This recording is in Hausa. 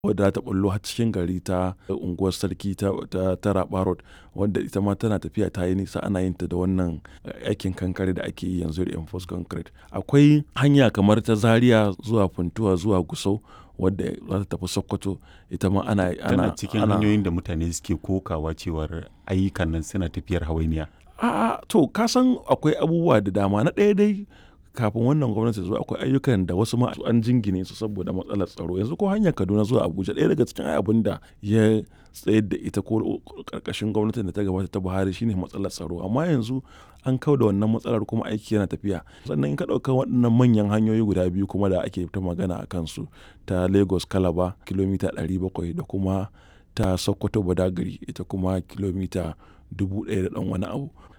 wadda ta bullo har cikin gari ta unguwar sarki ta, ta, ta Raba Road wadda ita ma tana tafiya ta yi nisa ana yin ta da wannan aikin kankare da ake yi yanzu reinforced concrete. Akwai hanya kamar ta Zaria zuwa Funtuwa zuwa Gusau wadda za ta tafi Sokoto ita ma ana, ana, Tana cikin ana hanyoyin da mutane suke kokawa cewar ayyukan nan suna tafiyar hawainiya. A'a to ka san akwai abubuwa da dama na ɗaya dai kafin wannan gwamnati ta zo akwai ayyukan da wasu ma an jingine su saboda matsalar tsaro yanzu ko hanyar Kaduna zuwa Abuja ɗaya daga cikin abin da ya tsayar da ita ko ƙarƙashin gwamnatin da ta gabata ta Buhari shine matsalar tsaro amma yanzu an kau da wannan matsalar kuma aiki yana tafiya sannan in ka ɗauka waɗannan manyan hanyoyi guda biyu kuma da ake ta magana a kansu ta Lagos Calabar kilomita 700 da kuma ta Sokoto Badagry ita kuma kilomita dubu ɗaya da ɗan wani abu